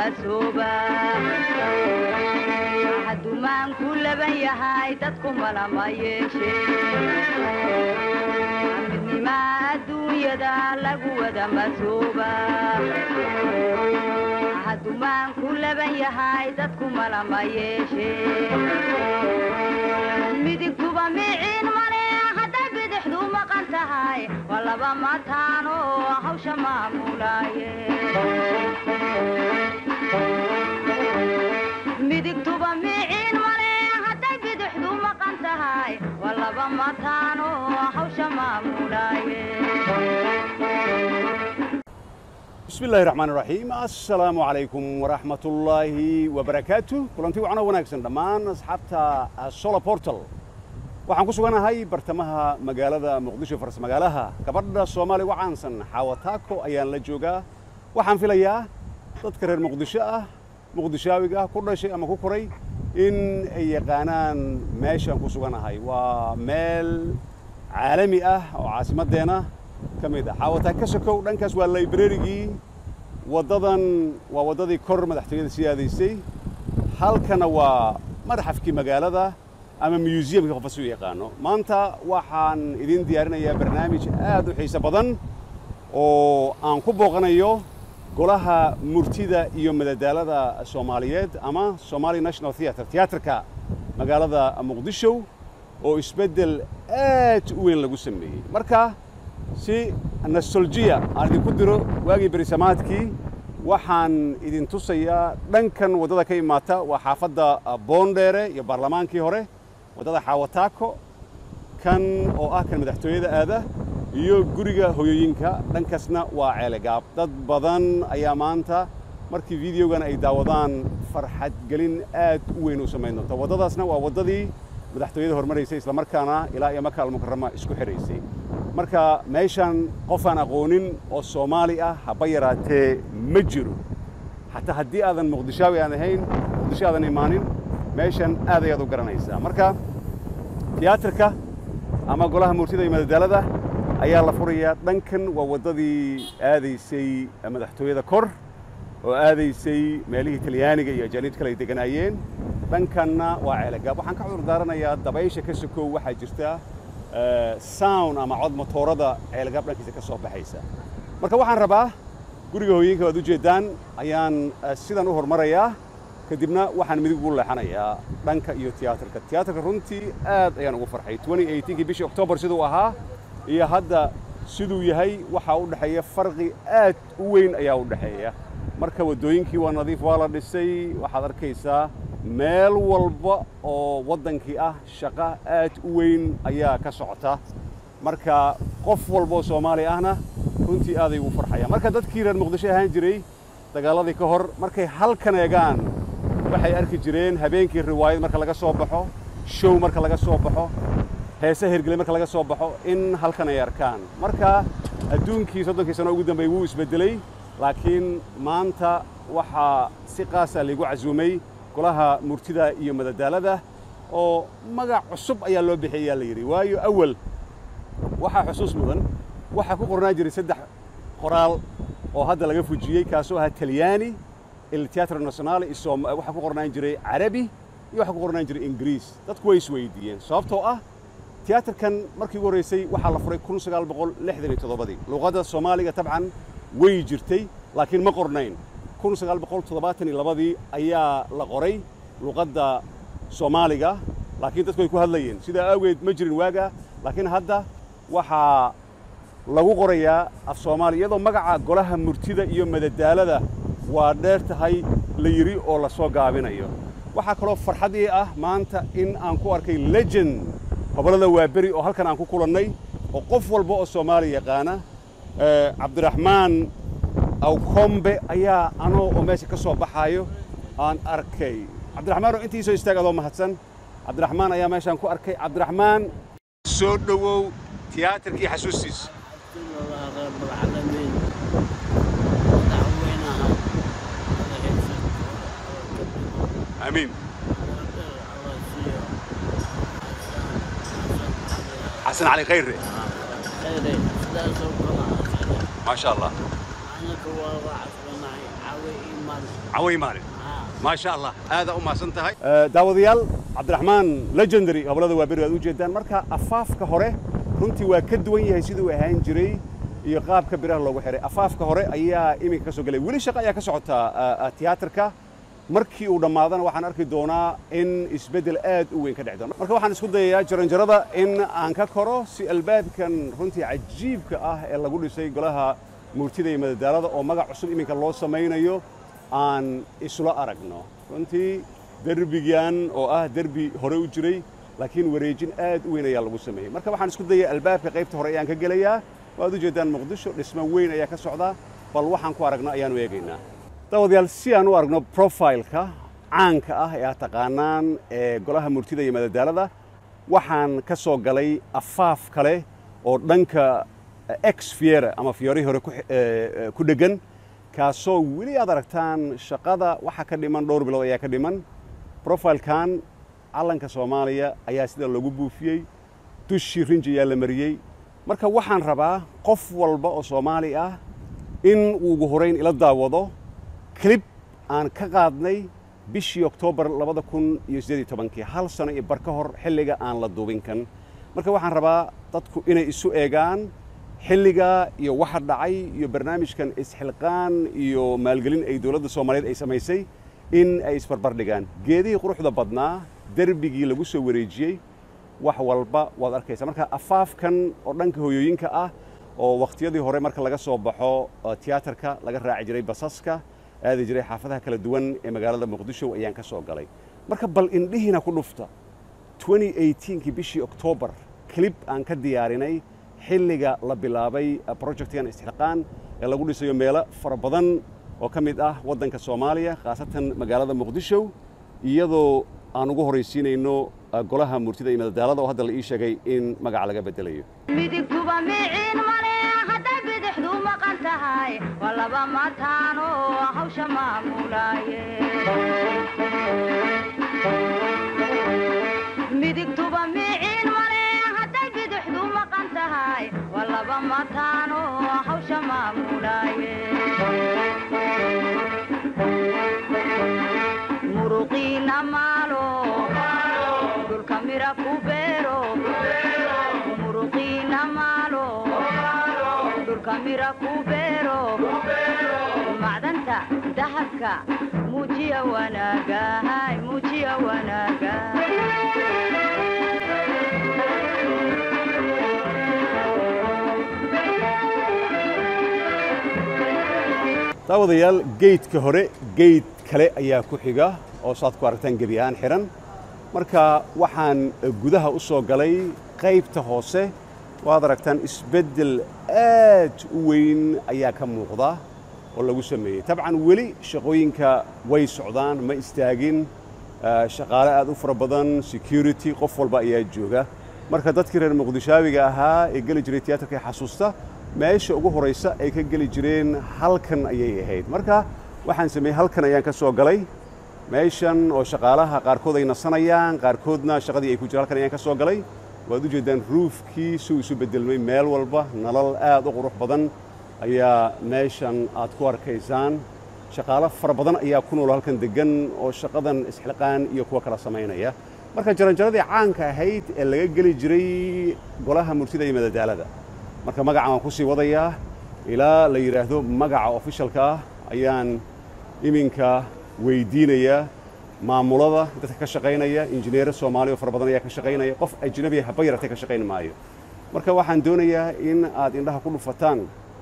masooba hadumaanku laban yahay dadku malama yeeshe midnima adduunyada lagu wada masooba hadumaanku laban yahay dadku malama yeeshe midigtuba miciin male hadday bidixdu maqan tahay waa laba mataano hawsha maamulaaye midigtuba miciin male hadday bidixdu maqan tahay waa laba mataano hawsha maamulaaye bismi illaahi raxmaan raxiim assalaamu calaykum waraxmat ullaahi wabarakaatu kulanti wacno wanaagsan dhammaan asxaabta solar portal waxaan ku suganahay bartamaha magaalada muqdisho faras magaalaha gabadha soomaaliya uga caansan xaawataako ayaan la joogaa waxaan filayaa dadka reer muqdisho ah muqdishaawiga ah ku dhashay ama ku koray in ay yaqaanaan meeshaan ku suganahay waa meel caalami ah oo caasimaddeena ka mid ah xaawataa ka sokow dhankaas waa librarigii waddadan waa waddadii kor madaxtooyada sii aadaysay halkana waa madxafkii magaalada ama museumkii qofas u yaqaano maanta waxaan idin diyaarinayaa barnaamij aad u xiiso badan oo aan ku booqanayo golaha murtida iyo madadaalada soomaaliyeed ama somali national theatre tiyaatarka magaalada muqdisho oo isbeddel aad u weyn lagu sameeyey marka si nostaljiya aan idinku diro waagii berisamaadkii waxaan idin tusayaa dhankan waddada ka imaata waa xaafadda boondheere iyo baarlamaankii hore waddada xaawataako kan oo ah kan madaxtooyada aada iyo guriga hoyooyinka dhankaasna waa ceelegaab dad badan ayaa maanta markii videogan ay daawadaan farxad gelin aad u weyn u samayn doonta waddadaasna waa waddadii madaxtooyada hormaraysay islamarkaana ilaa iyo maka almukarama isku xidhaysay marka meeshan qofaan aqoonin oo soomaali ah haba yaraatee ma jiro xataa haddii aadan muqdishaawi aan ahayn muqdisho aadan imaanin meeshan aad ayaad u garanaysaa marka tiyaatarka ama golaha murtida iyo madadaalada ayaa la furayaa dhankan waa waddadii aadaysay madaxtooyada kor oo aadaysay meelihii talyaaniga iyo ajaaniid kale ay deganaayeen dhankanna waa ceelegaab waxaan ka cudur daaranayaa dabaysha ka sokow waxaa jirta sound ama cod motoorada ceelgaab dhankiisa ka soo baxaysa marka waxaan rabaa guriga hooyinka waad u jeeddaan ayaan sidan u hormarayaa kadibna waxaan midig ugu leexanayaa dhanka iyo tiyaatarka tiyaatarka runtii aad ayaan ugu farxay kii bishii oktoobar siduu ahaa iyo hadda siduu yahay waxaa u dhexeeya farqi aad u weyn ayaa u dhexeeya marka waddooyinkii waa nadiif waa la dhisay waxaad arkaysaa meel walba oo waddankii ah shaqo aad u weyn ayaa ka socota marka qof walba oo soomaali ahna runtii aaday ugu farxaya marka dadkii reer muqdisho ahaan jiray dagaaladii ka hor markay halkan eegaan waxay arki jireen habeenkii riwaayad marka laga soo baxo show marka laga soo baxo heese hergelay marka laga soo baxo in halkan ay arkaan marka adduunkii soddonkii sano ugu dambeeyey wuu isbeddelay laakiin maanta waxaa si qaasa laygu casuumay golaha murtida iyo madadaalada oo magac cusub ayaa loo bixiyayaa la yidhi waayo awal waxaa xusuus mudan waxaa ku qornaan jiray saddex qoraal oo hadda laga fujiyey kaasoo ahaa talyaani il teatro nationale waxaa ku qornaan jiray carabi iyo waxaa ku qornaan jiray ingiriis dadku way isweydiiyeen sababtoo ah tiyaatarkan markii ugu horraysay waxaa la furay kun sagaal boqol lixdan iyo toddobadii luuqadda soomaaliga tabcan way jirtay laakiin ma qornayn kun sagaal boqol toddobaatan iyo labadii ayaa la qoray luuqadda soomaaliga laakiin dadku ay ku hadlayeen sidaa awgeed ma jirin waaga laakiin hadda waxaa lagu qorayaa af soomaaliya iyadoo magaca golaha murtida iyo madadaalada waa dheer tahay la yidhi oo la soo gaabinayo waxaa kaloo farxad ii ah maanta in aan ku arkay legend gobollada waaberi oo halkan aan ku kulannay oo qof walba oo soomaaliya yaqaana cabdiraxmaan awkombe ayaa anoo oo meesha ka soo baxaayo aan arkay cabdiraxmaan oo intii soo istaag adoo mahadsan cabdiraxmaan ayaa meeshaan ku arkay cabdiraxmaan soo dhowow tiyaatarkii xasuustiisa رب العالمين دعوينها amiin xasan cali khayre maa sha allah أنا كوالله عصرنا عاوي إيمان caway maalin maasha allah aadaa u mahadsan tahay daawadayaal cabdiraxmaan legendary gobollada waaberi aad u jeedaan marka afaafka hore runtii waa ka duwan yahay siduu ahaan jiray iyo qaabka biraha loogu xiray afaafka hore ayaa iminka ka soo gelay weli shaqo ayaa ka socota tiyaatarka markii uu dhammaadana waxaan arki doonaa in isbeddel aad u weyn ka dhici doono marka waxaan isku dayayaa jaranjarada in aan ka koro si albaabkan runtii cajiibka ah ee lagu dhisay golaha murtida iyo madadaalada oo magac cusub iminka loo samaynayo aan isla aragno runtii derbigan oo ah derbi hore u jiray laakiin wareejin aad u weyn ayaa lagu sameeyey marka waxaan isku dayay albaabka qaybta hore ayaan ka gelayaa waad u jeedaan muqdisho dhismo weyn ayaa ka socda bal waxaan ku aragno ayaanu eegaynaa daawadayaal si aan u aragno profileka caanka ah ee aad taqaanaan ee golaha murtida iyo madadaalada waxaan ka soo galay afaaf kale oo dhanka ex fiera ama fiori hore ku dheggan kaasoo weli aad aragtaan shaqada waxa ka dhiman dhowr bilood ayaa ka dhiman profilkan calanka soomaaliya ayaa sida loogu buufiyey dushii rinji ayaa la mariyey marka waxaan rabaa qof walba oo soomaali ah in uu ugu horayn ila daawado clib aan ka qaadnay bishii oktoobar labada kun iyo siddeed iyo tobankii hal sano iyo bar ka hor xilliga aan la duubin kan marka waxaan rabaa dadku inay isu eegaan xilliga iyo waxa dhacay iyo barnaamijkan isxilqaan iyo maalgelin ay dowladda soomaaliyeed ay samaysay in ay isbarbar dhigaan geedihii quruxda badnaa derbigii lagu soo wareejiyey wax walba waad arkaysaa marka afaafkan oo dhanka hoyooyinka ah oo wakhtiyadii hore marka laga soo baxo tiyaatarka laga raaci jiray basaska aadi jiray xaafadaha kala duwan ee magaalada muqdisho ayaan ka soo galay marka bal indhihiina ku dhufta kii bishii oktoobar clib aan ka diyaarinay xilliga la bilaabay projectgan isxilqaan ee lagu dhisayo meelo fara badan oo ka mid ah waddanka soomaaliya khaasatan magaalada muqdisho iyadoo aan ugu horaysiinayno golaha murtida iyo madadaalada oo hadda la ii sheegay in magaca laga beddelayo midigtuba miciin male hadday bidixdu maqan tahay waa laba mataano hawsha maamulaaye midigtuba miciin male hadday bidixdu maqan tahay waa laba mataano hawsha maamulaaye muruqiina maalo dhulka mira ku beero muruqiina maalo dhulka mira ku beero macdanta dahabka muujiya wanaaga muujiya wanaaga daawadayaal geydka hore geyd kale ayaa ku xiga oo saad ku aragtaan gebi ahaan xihan marka waxaan gudaha u soo galay qaybta hoose waad aragtaan isbeddel aad u weyn ayaa ka muuqda oo lagu sameeyey tabcan weli shaqooyinka way socdaan ma istaagin shaqaale aad u fara badan security qof walba ayaa jooga marka dadkii reer muqdishaabiga ahaa ee geli jiray tiyaatarka ee xasuusta meesha ugu horaysa ay ka geli jireen halkan ayay ahayd marka waxaan sameeyey halkan ayaan ka soo galay meeshan oo shaqaalaha qaarkood ay nasanayaan qaarkoodna shaqadii ay ku jiraan halkan ayaan ka soo galay waad u jeedaan ruufkii suu isu beddelmay meel walba nalal aad u qurux badan ayaa meeshan aad ku arkaysaan shaqaalo fara badan ayaa ku nool halkan deggan oo shaqadan isxilqaan iyo kuwa kala samaynaya marka jaranjaradii caanka ahayd ee laga geli jiray golaha murtida iyo madadaalada marka magacan waan ku sii wadayaa ilaa la yidhaahdo magaca ofishalka ah ayaan iminka weydiinayaa maamulada dadka ka shaqaynaya injineero soomaali oo fara badan ayaa ka shaqaynaya qof ajnabiya haba yaratay ka shaqayn maayo marka waxaan doonayaa in aad indhaha ku dhufataan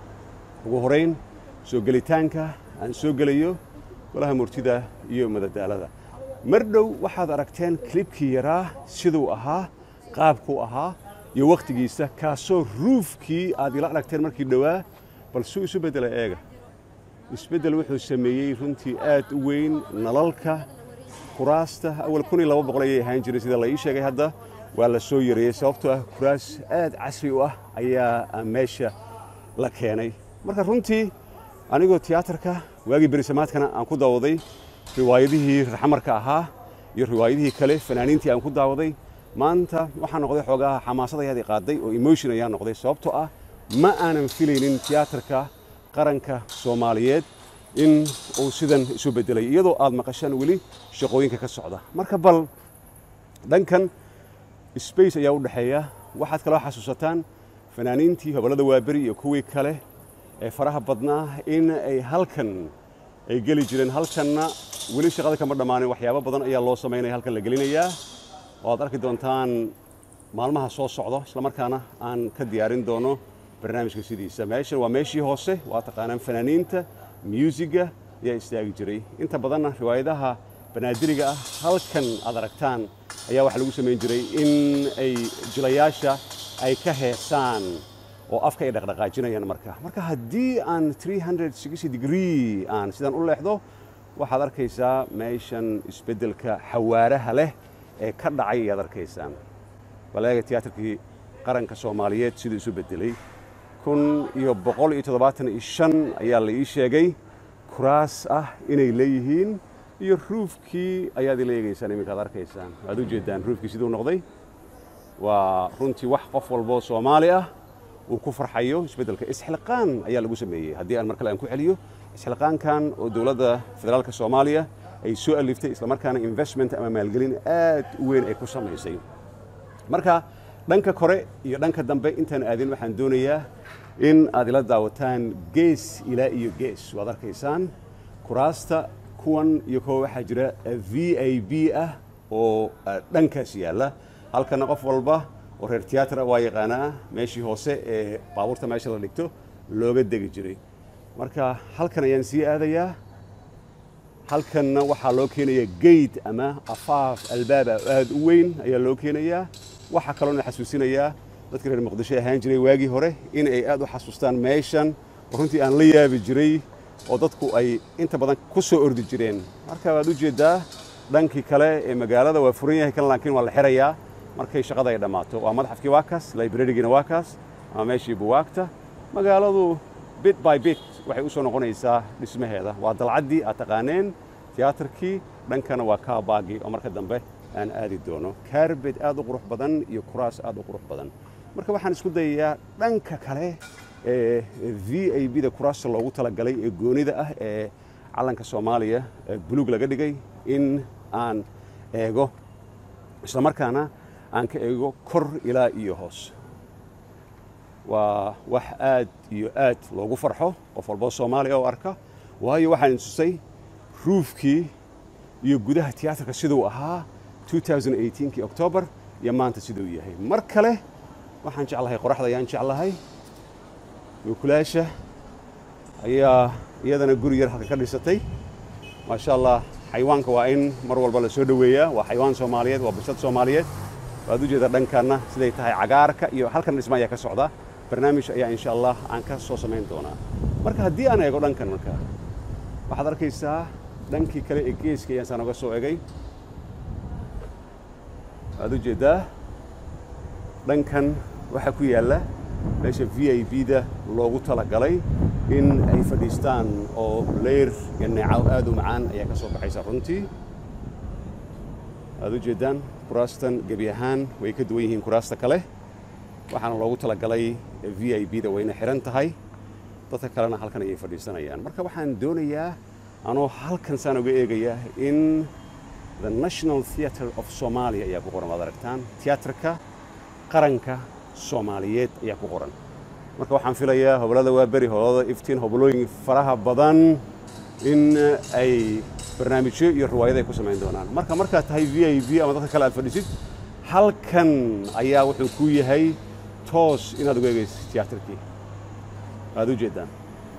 ugu horayn soo gelitaanka aan soo gelayo golaha murtida iyo madadaalada mar dhow waxaad aragteen klibkii yaraa siduu ahaa qaabkuu ahaa iyo wakhtigiisa kaasoo ruufkii aad ila aragteen markii dhowaa bal suu isu beddela eega isbeddel wuxuu sameeyey runtii aad u weyn nalalka kuraasta awal kun iyo laba boqol ayay ahaan jiray sida la ii sheegay hadda waa la soo yareeyey sababtoo ah kuraas aad casri u ah ayaa meesha la keenay marka runtii anigoo tiyaatarka waagii berisamaadkana aan ku daawaday riwaayadihii raxmarka ahaa iyo riwaayadihii kale fanaaniintii aan ku daawaday maanta waxaa noqday xoogaha xamaasad ayaadii qaaday oo emotion ayaa noqday sababtoo ah ma aanan filaynin tiyaatarka qaranka soomaaliyeed in uu sidan isu bedelay iyadoo aad maqashaan weli shaqooyinka ka socda marka bal dhankan space ayaa u dhexeeya waxaad kaloo xasuusataan fanaaniintii hobollada waaberi iyo kuwii kale ee faraha badnaa in ay halkan ay geli jireen halkanna weli shaqada kama dhammaanin waxyaabo badan ayaa loo samaynaya halkan la gelinayaa oo aad arki doontaan maalmaha soo socdo islamarkaana aan ka diyaarin doono barnaamijka sidiisa meeshan waa meeshii hoose waa taqaanaan fanaaniinta muusiga ayaa istaagi jiray inta badanna riwaayadaha banaadiriga ah halkan aad aragtaan ayaa waxaa lagu samayn jiray in ay jilayaasha ay ka heesaan oo afka ay dhaqdhaqaajinayaan marka marka haddii aan 360 degree aan sidan u leexdo waxaad arkaysaa meeshan isbeddelka xawaaraha leh ee ka dhacay ayaad arkaysaan baleega tiyaatarkii qaranka soomaaliyeed siduu isu beddelay kun iyo boqol iyo toddobaatan iyo shan ayaa la ii sheegay kuraas ah inay leeyihiin iyo ruufkii ayaad ila eegaysaan iminka ad arkaysaan waad u jeedaan ruufkii siduu noqday waa runtii wax qof walboo soomaali ah uu ku farxayo isbeddelka isxilqaan ayaa lagu sameeyey haddii aan mar kale aan ku celiyo isxilqaankan oo dowladda federaalka soomaaliya ay soo aliftay islamarkaana investment ama maalgelin aad u weyn ay ku samaysay marka dhanka kore iyo dhanka dambe intaan aadin waxaan doonayaa in aad ila daawataan gees ilaa iyo gees waad arkaysaan kuraasta kuwan iyo kuwa waxaa jira v i b ah oo dhankaas yaalla halkana qof walba oo reer tiyaatra waa yaqaanaa meeshii hoose ee baabuurta meesha la dhigto looga degi jiray marka halkan ayaan sii aadayaa halkanna waxaa loo keenayaa geyd ama afaaf albaaba aad u weyn ayaa loo keenayaa waxaa kaloona xasuusinayaa dadka reer muqdisho ahaan jiray waagii hore in ay aad u xasuustaan meeshan oo runtii aan la yaabi jiray oo dadku ay inta badan ku soo ordi jireen marka waad u jeeddaa dhankii kale ee magaalada waa furan yahay kan laakiin waa la xirayaa markay shaqada ay dhammaato waa madaxafkii waa kaas librarigiina waa kaas ama meeshii buwaagta magaaladu bit by bit waxay u soo noqonaysaa dhismaheeda waa dalcaddii aad taqaaneen tiyaatarkii dhankana waa kaabaagii oo marka dambe aan aadi doono kaarbed aad u qurux badan iyo kuraas aad u qurux badan marka waxaan isku dayayaa dhanka kale ee v i b da kuraasta loogu talagalay ee goonida ah ee calanka soomaaliya buluug laga dhigay in aan eego islamarkaana aan ka eego kor ilaa iyo hoos waa wax aad iyo aad loogu farxo qof walboo soomaaliya oo arka waayo waxaan tusay ruufkii iyo gudaha tiyaatarka siduu ahaa 2018kii octoobar iyo maanta siduu yahay mar kale waxaan jeclahay qoraxda ayaan jeclahay nuukulaasha ayaa iyadana guri yar halka ka dhisatay maasha allah xayawaanka waa in mar walba la soo dhoweeyaa waa xayawaan soomaaliyeed waa bulshad soomaaliyeed waad u jeedaa dhankanna siday tahay cagaarka iyo halkan dhisma ayaa ka socda barnaamij ayaa insha allah aan ka soo samayn doonaa marka haddii aan eego dhankan marka waxaad arkaysaa dhankii kale ee geeska ayaan saan oga soo egay waad u jeeddaa dhankan waxaa ku yaalla meesha v i b da loogu talagalay in ay fadhiistaan oo leyr iyo neecaw aad u macaan ayaa ka soo baxaysa runtii waad u jeeddaan kuraastan gebi ahaan way ka duwan yihiin kuraasta kale waxaana loogu talagalay v i b da wayna xihan tahay dadka kalena halkan ayay fadhiisanayaan marka waxaan doonayaa anoo halkan saan uga eegaya in the national theatre of somalia ayaa ku qoran waad aragtaan tiyaatarka qaranka soomaaliyeed ayaa ku qoran marka waxaan filayaa hobolada waa beri hobolada iftiin hobolooyin faraha badan in ay barnaamijyo iyo riwaayado ay ku samayn doonaan marka markaad tahay v i b ama dadka kale aad fadhisid halkan ayaa wuxuu ku yahay toos inaad uga egaysid tiyaatarkii waad u jeeddaan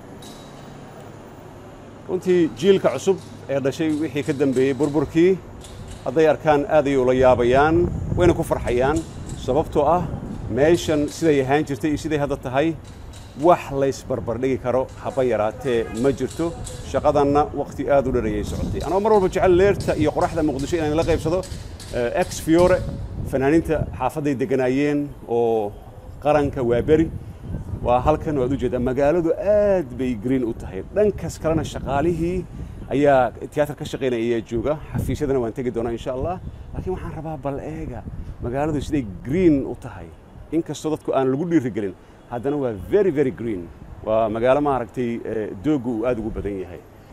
runtii jiilka cusub ee dhashay wixii ka dambeeyey burburkii hadday arkaan aad ayay ula yaabayaan wayna ku farxayaan sababtoo ah meeshan siday ahaan jirtay iyo siday hadda tahay wax laysbarbardhigi karo haba yaraatee ma jirto shaqadanna wakhti aad u dharayay socotay anoo mar walba jecel leerta iyo qoraxda muqdisho inaan la qaybsado ex fiore fanaaniinta xaafadday degganaayeen oo qaranka waa beri waa halkan waad u jeedaa magaaladu aad bay green u tahay dhankas kalena shaqaalihii ayaa tiyaatar ka shaqaynaya ayaa jooga xafiisyadana waan tegi doonaa insha allah laakiin waxaan rabaa bal eega magaaladu siday green u tahay inkastoo dadku aan lagu dhiirigelin haddana waa very very green waa magaalo maaragtay dooggu uu aad ugu badan yahay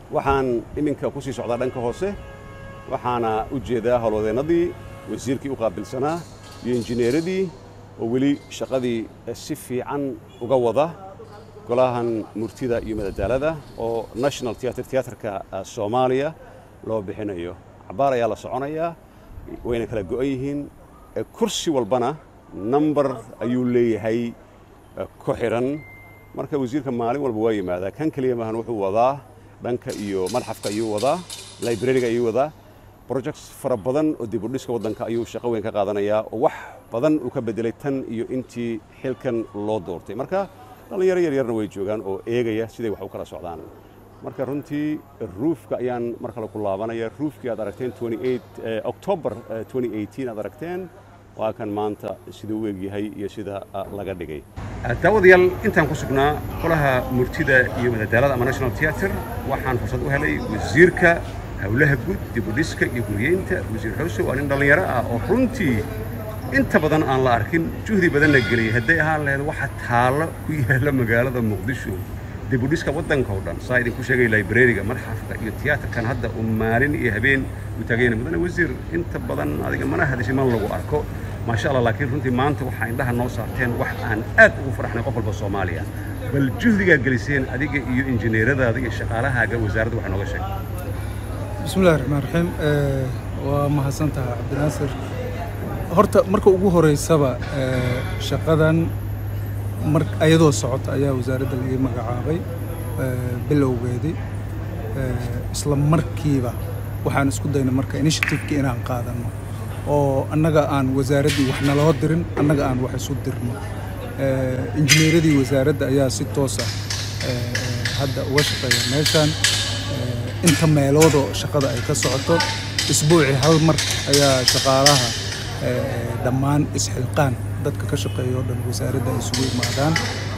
waxaan iminka ku sii socdaa dhanka hoose waxaana u jeedaa howlwadeennadii wasiirkii u qaabilsanaa iyo injineeradii oo weli shaqadii si fiican uga wada golahan murtida iyo madadaalada oo national theatre theatreka soomaaliya loo bixinayo cabaar ayaa la soconayaa wayna kala go'an yihiin kursi walbana number ayuu leeyahay ku xidhan marka wasiirka maalin walba waa yimaadaa kan keliya maahan wuxuu wadaa dhanka iyo madxafka ayuu wadaa librariga ayuu wadaa projects fara badan oo dib u dhiska waddanka ayuu shaqo weyn ka qaadanayaa oo wax badan uu ka bedelay tan iyo intii xilkan loo doortay marka dhallinyaro yaryarna way joogaan oo eegaya siday wax u kala socdaan marka runtii ruufka ayaan mar kale ku laabanaya ruufkii aad aragteen october aad aragteen waa kan maanta sida u egyahay iyo sida laga dhigay daawadayaal intaan ku sugnaa qolaha murtida iyo madadaalada ama national theatre waxaan fursad u helay wasiirka howlaha guud dib u dhiska iyo guryeynta wasiir xuse waa nin dhallinyaro ah oo runtii inta badan aan la arkin juhdi badanna geliyay hadday ahaan lahayd waxa taallo ku yaalla magaalada muqdisho dib u dhiska waddanka oo dhan saa idinku sheegay librariga madxafka iyo tiyaatarkan hadda uu maalin iyo habeen u taagayna mudane wasiir inta badan adiga mana hadishay man lagu arko maasha allah laakiin runtii maanta waxaa indhaha noo saarteen wax aan aad ugu faraxnay qof walba soomaaliya bal juhdigaa geliseen adiga iyo injineeradaada iyo shaqaalahaaga wasaaradda wax nooga sheeg bismi illahi raxmaan raxiim waa mahadsantaha cabdinaasir horta marka ugu horeysaba shaqadan mar ayadoo socota ayaa wasaaradda laga magacaabay bilowgeedii isla markiiba waxaan isku daynay marka initiativeki inaan qaadanno oo annaga aan wasaaraddii wax naloo dirin annaga aan wax isu dirno injineeradii wasaaradda ayaa si toosa hadda uga shaqeeya meeshaan inta meeloodoo shaqada ay ka socoto isbuucii hal mar ayaa shaqaalaha dhammaan isxilqaan dadka ka shaqeeya oo dhan wasaaradda ay isugu imaadaan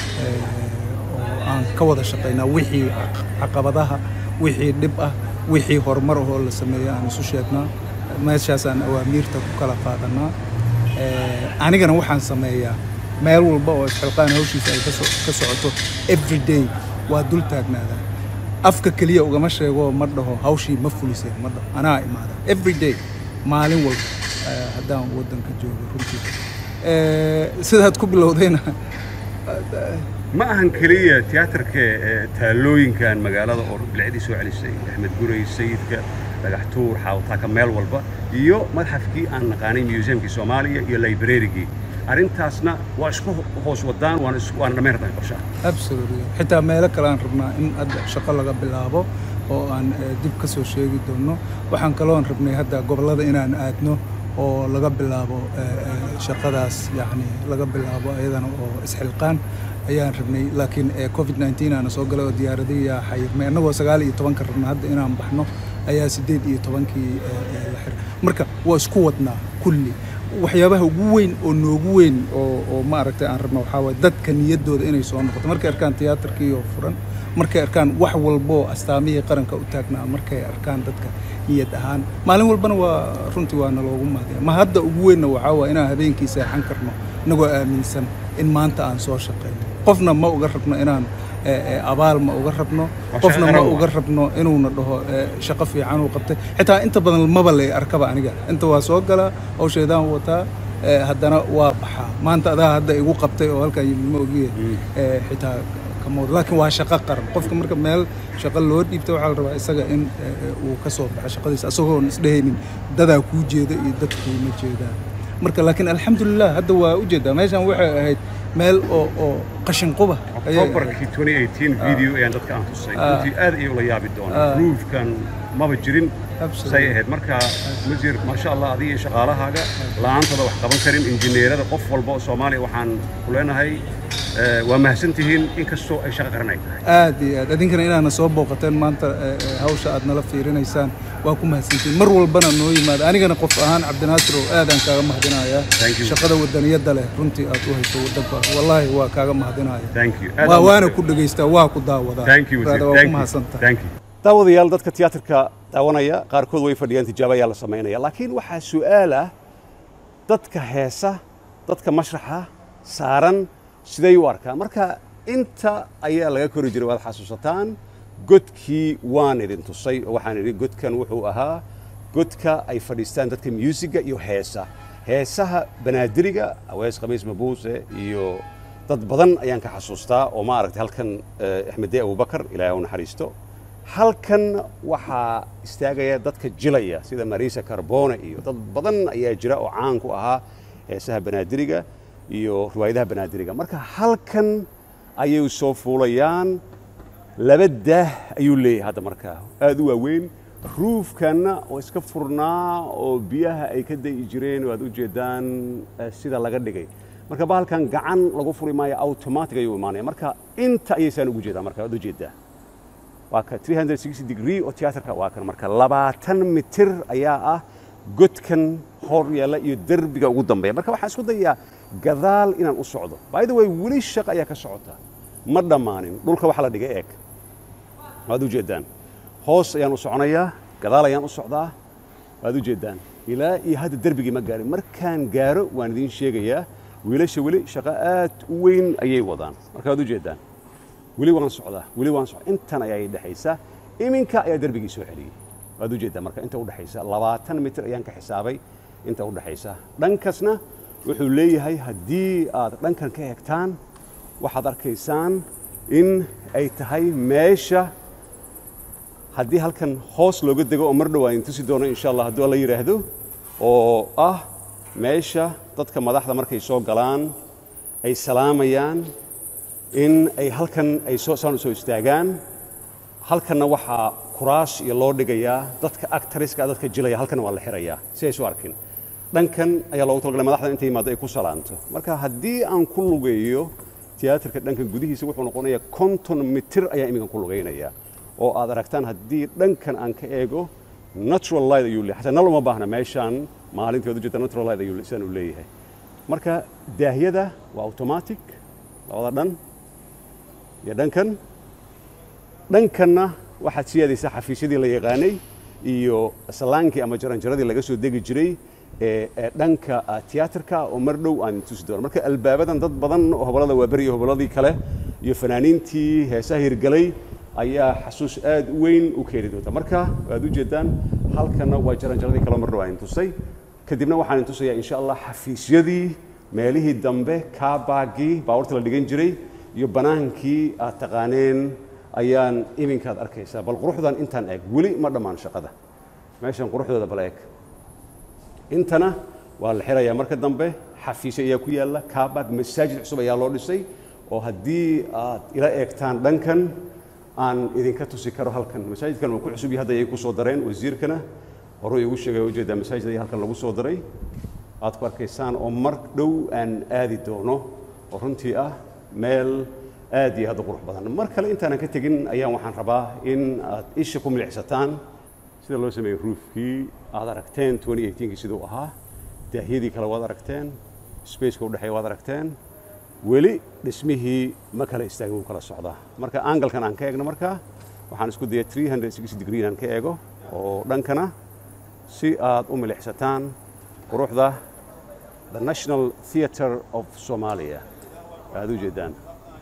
oo aan ka wada shaqaynaa wixii caqabadaha wixii dhib ah wixii horumar ahoo la sameeya aan isu sheegnaa meeshaasaan awaamiirta ku kala qaadanaa anigana waxaan sameeyaa meel walba oo isxilqaan hawshiisa ay ka socoto every day waa dul taagnaadaa afka keliya ugama sheego ma dhaho hawshii ma fuliseen ma dhaho anaa imaada every day maalin walba haddaan waddanka joogo runtii sidaad ku bilowdayna ma ahan keliya tiyaatarka taallooyinkan magaalada oo bilcdii soo celisay axmed guray sayidka dhagaxtuur xaawtaaka meel walba iyo madxafkii aan naqaanay museumkii soomaaliya iyo librarigii arrintaasna waa isku hoos wadaan waan waan dhammaynarnay qorshaha absolutely xitaa meelo kale aan rabnaa in hadda shaqo laga bilaabo oo aan dib ka soo sheegi doonno waxaan kaloon rabnay hadda gobollada inaan aadno oo laga bilaabo shaqadaas yacni laga bilaabo ayadana oo isxilqaan ayaan rabnay laakiin covid 19 aana soo galay oo diyaaradiyaa xayirmay annagoo sagaal iyo tobanka rabna hadda inaan baxno ayaa siddeed iyo tobankii la xiray marka waa isku wadnaa kulli waxyaabaha ugu weyn oo noogu weyn oo oo maaragtay aan rabno waxaa waye dadka niyaddooda inay soo noqoto markay arkaan tiyaatarkii oo furan markay arkaan wax walboo astaamihii qaranka u taagnaa markay arkaan dadka niyad ahaan maalin walbana waa runtii waa naloogu mahadiya ma hadda ugu weynna waxaa waa inaan habeenkii seexan karno inagoo aaminsan in maanta aan soo shaqayno qofna ma uga rabno inaan abaal ma uga rabno qofna ma uga rabno inuuna dhaho shaqo fiican uu qabtay xitaa inta badan maba lay arkaba aniga inta waa soo galaa hawsheedaan wataa haddana waa baxaa maanta adaa hadda igu qabtay oo halkan yimid ma ogiye xitaa kamood laakiin waa shaqo qaran qofka marka meel shaqo loo dhiibta waxaa la rabaa isaga in uu ka soo baxo shaqadiisa isagoon isdhehaynin dadaa kuu jeeda iyo dadkuu ma jeedaan marka laakiin alxamdulilah hadda waa u jeedaa meeshan waxay ahayd meel oo oo qashin quba octobarkii 2018 video ayaan dadka aan tusay runtii aad ayay ula yaabi doonaa ruufkan maba jirin say ahayd marka wasiir maasha allah adiga iyo shaqaalahaaga la'aantooda wax qaban karin injineerada qof walba oo soomaaliya waxaan ku leenahay waa mahadsan tihiin inkastoo ay shaqo qaran ay tahay aad iyo aad idinkana inaana soo booqateen maanta hawsha aad nala fiirinaysaan waa ku mahadsantihiin mar walbana noo yimaada anigana qof ahaan cabdinaasir oo aadaan kaaga mahadinayaa shaqada wadaniyadda leh runtii aad u hayso waddankaas wallaahi waa kaaga mahadinaya waana ku dhegaystaa waa ku daawadaa waa ku mahadsantahay daawadayaal dadka tiyaatarka daawanaya qaarkood way fadhiyaan tijaabo ayaa la samaynaya laakiin waxaa su'aal ah dadka heesa dadka mashraxa saaran siday u arkaan marka inta ayaa laga kori jiray waad xasuusataan godkii waan idin tusay oo waxaan idhi godkan wuxuu ahaa godka ay fadhiistaan dadka muusiga iyo heesa heesaha banaadiriga awees khamiis mabuuse iyo dad badan ayaan ka xasuustaa oo maaragtay halkan eh, axmedee abubakar ilaahay u naxariisto halkan waxaa istaagaya dadka jilaya sida marisa carbone iyo dad badan ayaa jira oo caan ku ahaa heesaha banaadiriga iyo riwaayadaha banaadiriga marka halkan ayay soo fuulayaan laba daah ayuu leeyahay hadda markaa aad u waaweyn ruufkanna oo iska furnaa oo biyaha ay ka da'i jireen oo aad u jeedaan eh, sida laga dhigay marka bahalkan gacan lagu furi maayo automatic ayuu imaanaya marka inta ayaysaan ugu jeedaa marka waad u jeedaa waa ka 360 degree oo tiyaatarka waa kan marka labaatan mitir ayaa ah godkan hor yaalla iyo derbiga ugu dambeeya marka waxaan isku dayaa gadaal inaan u socdo by the way weli shaqo ayaa ka socota ma dhammaanin dhulka waxa la dhigay eeg waad u jeedaan hoos ayaan u soconayaa gadaal ayaan u socdaa waad u jeedaan ilaa iyo hadda derbigii ma gaarin markaan gaaro waan idiin sheegayaa wiilasha weli shaqo aad u weyn ayay wadaan marka waad u jeedaan weli waan socdaa weli waan socdaa intan ayaa dhexaysa iminka ayaa derbigii soo celiyey waad u jeeddaa marka inta u dhexaysa labaatan mitir ayaan ka xisaabay inta u dhexaysa dhankasna wuxuu leeyahay haddii aad dhankan ka eegtaan waxaad arkaysaan in ay tahay meesha haddii halkan hoos looga dego oo mar dhow aan tusi doono insha allah hadduu alla yidhaahdo oo ah meesha dadka madaxda markay soo galaan ay salaamayaan in ay halkan ay soo saan u soo istaagaan halkanna waxaa kuraas iyo loo dhigayaa dadka actariska dadka jilaya halkan waa la xirayaa si ay soo arkin dhankan ayaa loogu talagalay madaxda inta yimaado ay ku salaanto marka haddii aan ku lugeeyo tiyaatarka dhankan gudihiisa wuxuu noqonayaa konton mitir ayaa iminkan ku lugaynayaa oo aad aragtaan haddii dhankan aan ka eego natural light ayuu leeyahay xataa nal uma baahna meeshaan maalintii waad ujeeda natural light ayuu sidaan uu leeyahay marka daahyada waa automatic labada dhan iyo dhankan dhankanna waxaad sii aadaysaa xafiisyadii la yaqaanay iyo salaankii ama jaranjaradii laga soo degi jiray ee ee dhanka ah, tiyaatarka oo mar dhow aan tusi doono marka albaabadan dad badan oo hobolada waaberi iyo hoboladii kale iyo fanaaniintii heesaha hirgalay ayaa xasuus aad u weyn u keeni doonta marka waad u jeedaan halkanna waa jaranjaradii kale mar dhow aan tusay kadibna waxaan tusayaa insha allah xafiisyadii meelihii dambe kaabaagii baabuurta la dhigan jiray iyo banaankii aad taqaaneen ayaan iminkaad arkaysaa bal quruxdan intaan eeg weli ma dhammaan shaqada meeshan quruxdooda bal eeg intana waa la xirayaa marka dambe xafiisyo ayaa ku yaalla kaabaag masaajid cusub ayaa loo dhisay oo haddii aad ila eegtaan dhankan aan idinka tusi karo halkan masaajidkan waa ku cusub yahay hadda ayay ku soo dareen wasiirkana horuu igu sheegay ujeedaa masaajid ayaa halkan lagu soo daray aad ku arkaysaan oo mar dhow aan aadi doono oo runtii ah meel aad iyo aad u qurux badan mar kale intaanan ka tegin ayaan waxaan rabaa in aad isha ku milicsataan sida loo sameeyey ruufkii aad aragteen 2018kii siduu ahaa daahyadii kale waad aragteen spaceka udhexeeya waad aragteen weli dhismihii ma kala istaagin wuu kala socdaa marka angalkan aan ka eegno markaa waxaan isku dayay 360 degree inaan ka eego oo dhankana si aad u milixsataan quruxda the national theatre of somalia aad u jeedaan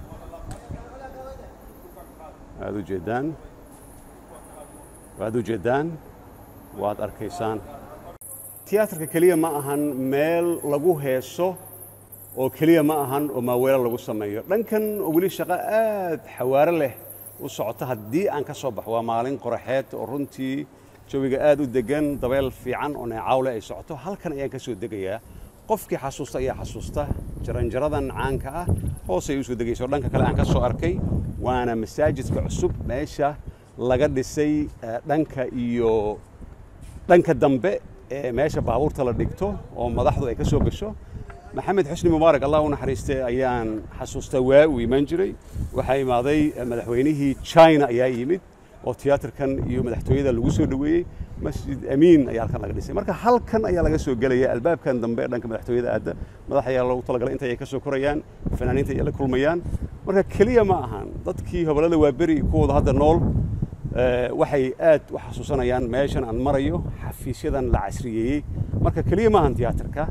aad u jeedaan waad u jeedaan waad arkaysaan tiyaatarka keliya ma ahan meel lagu heeso oo keliya ma ahan oo maaweelo lagu sameeyo dhankan oo weli shaqo aad xawaaro leh u socota haddii aan ka soo baxo waa maalin qoraxeed oo runtii jawiga aad u degan dabeel fiican oo neecawle ay socoto halkan ayaan ka soo degayaa qofkii xasuusta ayaa xasuusta jaranjaradan caanka ah hoosay u soo degaysa oo dhanka kale aan ka soo arkay waana masaajidka cusub meesha laga dhisay eh, dhanka iyo dhanka dambe ee meesha baabuurta la dhigto oo madaxdu ay ka soo gasho maxamed xusni mubaarak allah u naxariistay ayaan xasuustaa waa uu imaan jiray waxaa imaaday eh, madaxweynihii china ayaa yimid oo tiyaatarkan iyo madaxtooyada lagu soo dhoweeyey masjid amiin ayaa halkan laga dhisay marka halkan ayaa laga soo gelaya albaabkan dambe ee dhanka madaxtooyada aadda madax ayaa loogu talagalay inta ay ka soo korayaan fanaaniinta ay la kulmayaan marka keliya ma ahan dadkii hobolada waaberi kuwooda hadda nool eh, waxay aad u xasuusanayaan meeshan aan marayo xafiisyadan la casriyeeyey marka keliya ma ahan tiyaatarka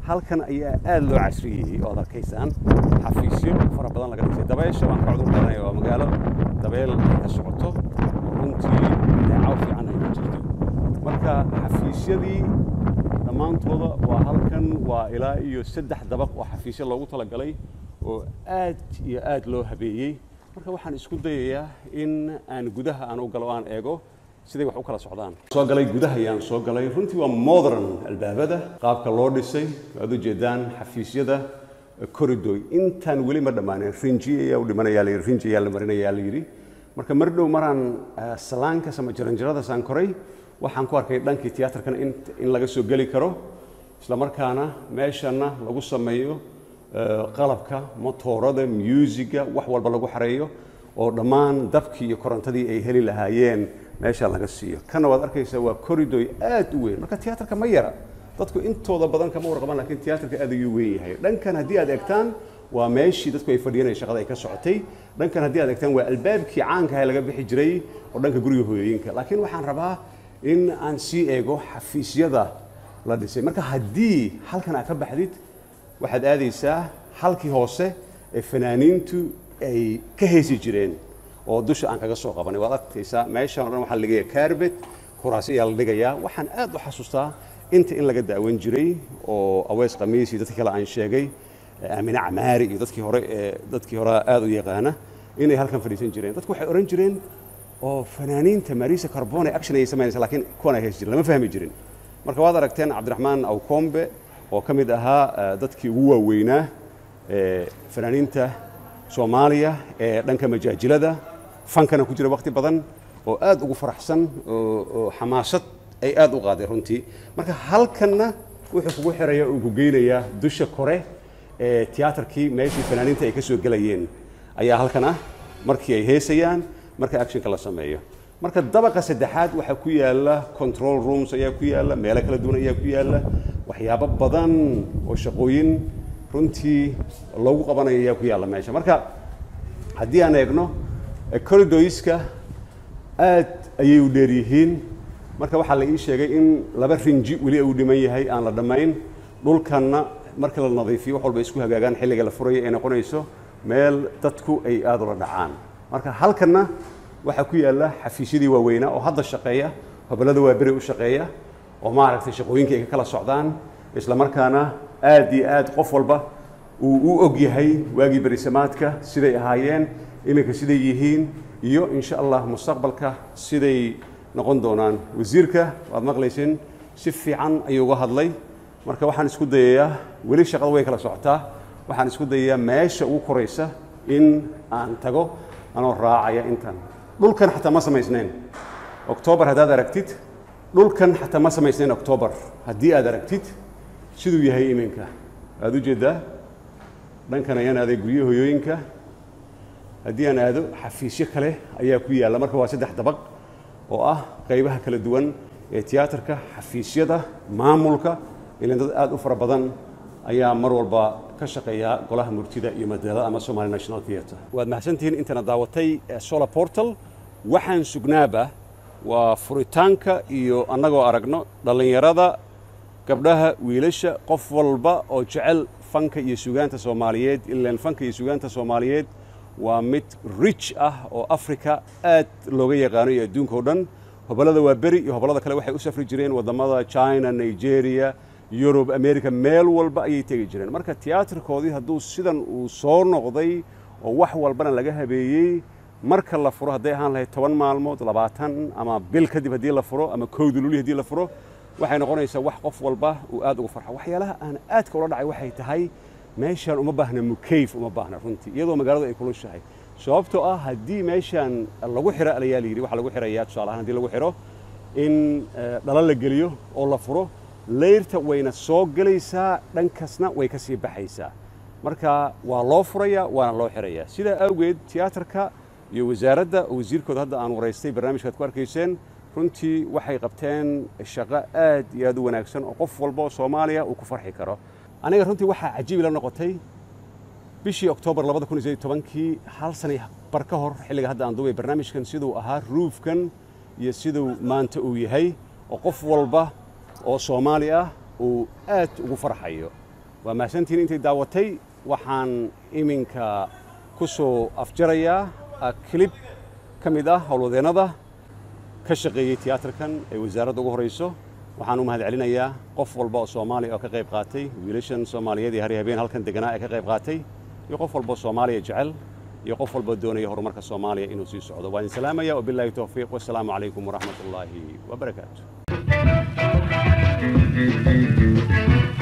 halkan ayaa aad loo casriyeyey oo ad arkaysaan xafiisyo fara badan laga dhisay dabeesha waan ka cudur qadanaya waa magaalo dabeel ay ka socoto runtii neecaw fiican ay ku jirto marka xafiisyadii dhammaantooda waa halkan waa ilaa iyo saddex dabaq oo xafiisyo loogu talagalay oo aad iyo aad loo habeeyey marka waxaan isku dayayaa in aan gudaha aan u galo aan eego siday wax u kala socdaan soo galay gudaha ayaan soo galay runtii waa modern albaabada qaabka loo dhisay waad u jeedaan xafiisyada corridoy intaan weli ma dhammaanin rinji ayaa u dhimanayaa la yidhi rinji ayaa la marinayaa la yidhi marka mar dhow maraan salaankas ama jaranjaradaasaan koray waxaan ku arkay dhankii tiyaatarkana in in laga soo geli karo isla markaana meeshana lagu sameeyo qalabka motoorada musiga wax walba lagu xareeyo oo dhammaan dabkii iyo korontadii ay heli lahaayeen meesha laga siiyo kana waad arkaysaa waa corridoy aad u weyn marka tiyaatarka ma yara dadku intooda badan kama warqaban laakiin tiyaatarka aad ayuu weyn yahay dhankan haddii aad eegtaan waa meeshii dadku ay fadhiyeen ee shaqada ay ka socotay dhankan haddii aad eegtaan waa albaabkii caanka ah ee laga bixi jiray oo dhanka guriga hooyooyinka laakiin waxaan rabaa in aan sii eego xafiisyada la dhisay marka haddii halkan aad ka baxdid waxaad aadaysaa halkii hoose ee fanaaniintu ay ka heesi jireen oo dusha aan kaga soo qabanay waad arkaysaa meeshan o dhan waxaa la dhigayaa carbet kuraasi ayaa la dhigayaa waxaan aad u xasuustaa inta in laga daawan jiray oo aweys khamiis iyo dadkii kale aan sheegay aamine camaari iyo dadkii hore ee dadkii hore aad u yaqaana inay halkan fadhiisan jireen dadku waxay oran jireen oo fanaaniinta marisa carbone action ayay samaynaysa laakiin kuwan ay heesi jiren lama fahmi jirin marka waad aragteen cabdiraxmaan awkombe oo ka mid ahaa dadkii ugu waaweynaa fanaaniinta soomaaliya ee dhanka majaajilada fankana ku jira waqti badan oo aad ugu faraxsan oo xamaasad ay aad u qaaday runtii marka halkanna wuxuu kugu xiraya uu ku geynayaa dusha kore ee tiyaatarkii meeshii fanaaniinta ay ka soo gelayeen ayaa halkan ah markii ay heesayaan marka actionka la sameeyo marka dabaqa saddexaad waxaa ku yaala control rooms ayaa ku yaala meelo kala duwan ayaa ku yaala waxyaabo badan oo shaqooyin runtii loogu qabanayo ayaa ku yaalla meesha marka haddii aan eegno corridoyska aad ayay u dheer yihiin marka waxaa la ii sheegay in laba rinji weli uu dhiman yahay aan la dhammayn dhulkanna marka la nadiifiyo wax walba isku hagaagaan xilliga la furayo ay noqonayso meel dadku ay aad ula dhacaan marka halkanna waxaa ku yaalla xafiisyadii waaweynaa oo hadda shaqeeya hobolada waa beri u shaqeeya oo maaragtay shaqooyinka ay ka kala socdaan isla markaana aad iyo aad qof walba uu u og yahay waagii berisamaadka siday ahaayeen iminka siday yihiin iyo insha allah mustaqbalka siday noqon doonaan wasiirka waad maqlayseen si fiican ayuu uga hadlay marka waxaan isku dayayaa weli shaqada way kala socotaa waxaan isku dayayaa meesha ugu koraysa in aan tago anoo raacaya intan dhulkan xataa ma samaysnayn oktoobar haddaad aragtid dhulkan xataa ma samaysnayn oktoobar haddii aad aragtid siduu yahay iminka waad u jeeddaa dhankan ayaan aaday guryo hoyooyinka haddii aan aado xafiisyo kale ayaa ku yaalla marka waa saddex dabaq oo ah qaybaha kala duwan ee tiyaatarka xafiisyada maamulka ilan dad aad u fara badan ayaa mar walba ka shaqeeya golaha murtida iyo madalada ama somali national theatre waad mahadsantihiin intana daawatay solar portal waxaan sugnaaba waa furitaanka iyo annagoo aragno dhallinyarada gabdhaha wiilasha qof walba oo jecel fanka iyo sugaanta soomaaliyeed ilaan fanka iyo sugaanta soomaaliyeed waa mid rich ah oo africa aad looga yaqaano iyo adduunka o dhan hobollada waa beri iyo hobollada kale waxay u safri jireen waddamada china nigeria yurub america meel walba ayay tegi jireen marka tiyaatarkoodii hadduu sidan uu soo noqday oo wax walbana laga habeeyey marka la furo hadday ahaan lahayd toban maalmood labaatan ama bil kadib haddii la furo ama kowda luli haddii la furo waxay noqonaysaa wax qof walba uu aad ugu farxo waxyaalaha aan aadka ula dhacay waxay tahay meeshaan uma baahna mukayf uma baahna runtii iyadoo magaaladu ay kulushahay sababtoo ah haddii meeshaan lagu xiro alayaa la yidhi waxaa lagu xirayaa tusaale ahaan haddii lagu xiro in dhala la geliyo oo la furo leyrta wayna soo gelaysaa dhankasna way ka sii baxaysaa marka waa loo furayaa waana loo xirayaa sidaa awgeed tiyaatarka iyo wasaaradda oo wasiirkooda hadda aan waraystay barnaamijkaad ku arkayseen runtii waxay qabteen shaqo aad iyo aad u wanaagsan oo qof walba oo soomaaliya uu ku farxi karo aniga runtii waxaa cajiib ila noqotay bishii oktoobar labada kun iyo sideed tobankii hal sanay bar ka hor xilliga hadda aan duubay barnaamijkan siduu ahaa ruufkan iyo siduu maanta uu yahay oo qof walba oo soomaali ah uu aad ugu farxayo waa mahadsantihiin intay daawatay waxaan iminka ku soo afjarayaa kilib ka mid ah howlwadeennada ka shaqeeyey tiyaatarkan ee wasaaradda ugu horayso waxaan u mahad celinayaa qof walba oo soomaaliya oo ka qayb qaatay wiilashan soomaaliyeed iyo hari habeen halkan deganaa ee ka qayb qaatay iyo qof walba oo soomaaliya jecel iyo qof walba doonaya horumarka soomaaliya inuu sii socdo waan idin salaamaya wabilaahi towfiiq wasalaamu calaykum waraxmat ullaahi wabarakaatu